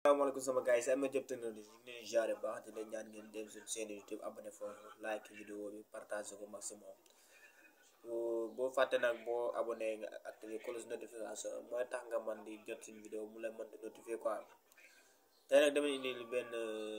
asalaamaaleykum sama gars yi si Ameth Diop Technologie ñu ngi leen di jaare baax di leen ñaan ngeen dem suñu chaîne YouTube abonné foofu like vidéo bi partage ko maximum boo fàtte nag boo abonné nga activé cloche notification mooy tax nga man di jot suñu vidéo mu lay mën di notifier quoi tey nag dama indi benn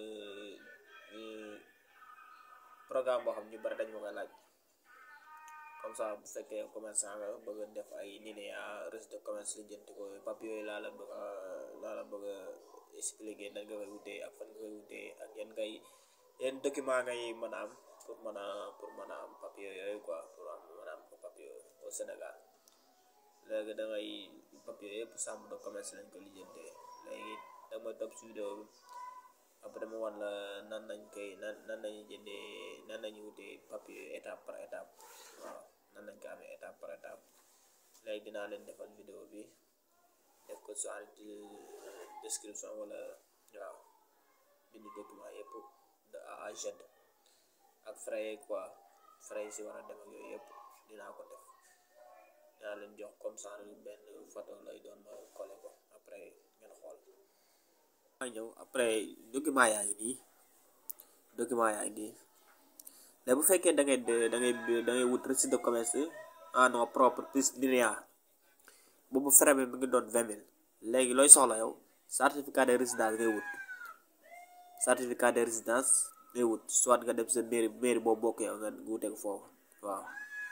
programme boo xam ñu bari dañ ma koy laaj comme ça bu fekkee commerçant nga bëgg a def ay NINEA registre de commerce li jënti ko papier yooyu laa la bëgg a laa la bëgg a expliquer nan nga koy wutee ak fan nga koy wutee ak yan ngay yan document ngay mën a am pour mën a pour mën a am papier yooyu quoi pour am mën a am papier au Sénégal léegi da ngay papier yëpp chambre de commerce lañ ko lijjantee léegi dama topp si vidéo bi après dama wan la nan nañ koy nan nan nañu jëndee nan nañu wutee papier étape par étape waaw nan nañ ko amee étape par étape léegi dinaa leen defal vidéo bi def ko soit description wala waaw bindu document yëpp de A à Z ak frais quoi frais yi si war a dem ak yooyu yëpp dinaa ko def dinaa leen jox comme ça benn photo lay doon ma collé ko après ngeen xool maa ñëw après document yaa ngi nii document yaa ngi nii léegi bu fekkee da ngay da ngay da ngay wut registre de commerce en nom propre plus NINEA boobu frais bi mi ngi doon vingt mille léegi looy soxla yow certificat de résidence ngay wut certificat de résidence ngay wut soit nga dem sa mairie mairie boo bokk yow nga wutee ko foofu waaw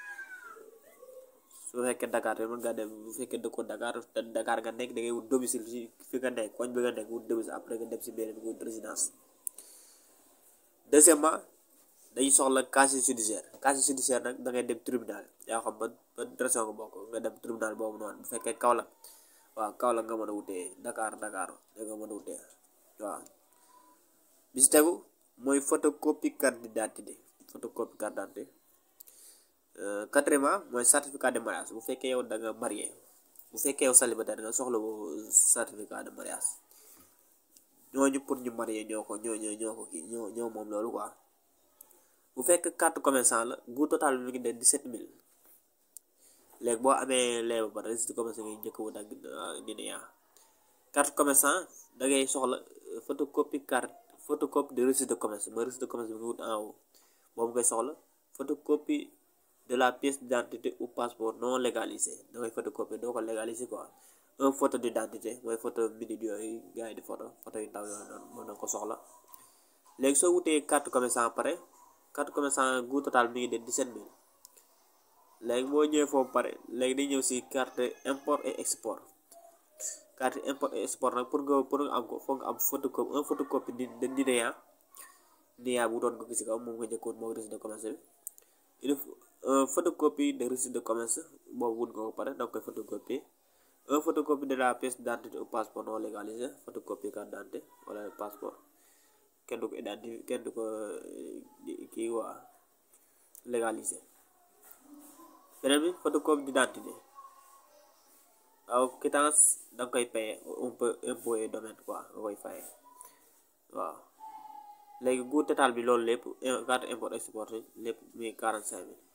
su fekkee Dakar te mën nga dem bu fekkee dëkkoo Dakar te Dakar nga nekk da ngay wut domicile fi fi nga nekk koñ bi nga nekk wut domicile après nga dem si mairie bi nga wut résidence deuxièmement dañuy soxla casier judiciaire casier judiciaire nag da ngay dem tribunal yaa xam ban ban région nga bokk nga dem tribunal boobu noonu bu fekkee Kaolack waaw Kaolack nga mën a wutee Dakar Dakar da nga mën a wutee waaw bi si tegu mooy photocopie carte d'identité photocopie carte d'identité quatrièmement mooy certificat de mariage bu fekkee yow da nga marié bu fekkee yow célibataire nga soxla woo certificat de mariage ñooñu pour ñu marié ñoo ko ñoo ñoo ñoo ko kii ñoo ñoo moom loolu quoi bu fekk carte commerçant la gu total bi mi ngi den 17000 léegi boo amee lee ba pare registre commerçant ngay njëkk wut ak NINEA carte commerçant da ngay soxla photocopie carte photocopie de registre de commerce mooy registre de commerce bi nga wut en haut boobu ngay soxla photocopie de la pièce d'identité ou passeport non légalisé da ngay photocopie doo ko légalisé quoi un photo d'identité mooy photo minute yooyu gars yi di photo photo yu ndaw yooyu noonu mën na ko soxla léegi soo wutee carte commerçant pare carte commerçant gu total mi ngi de 17000 léegi boo ñëwee foofu pare léegi day ñëw si carte import et export carte import et export nag pour nga pour nga am ko foog nga am photocopie un photocopie de NINEA NINEA bu doon ko gis kaw moom nga njëkkoon moo registre de commerce bi il faut photocopie de registre de commerce boobu wut nga ko pare danga koy photocopie un photocopie de la pièce d'identité ou passeport non légalisé photocopie carte d'identité wala passeport kenn du ko identifié kenn du ko kii waa légalisé beneen bi photocopie d'identité waaw quittance da nga koy paye un peu impôt et domaine quoi nga koy faye waaw léegi gu total bi loolu lépp carte import export lépp muy quarante cinq mille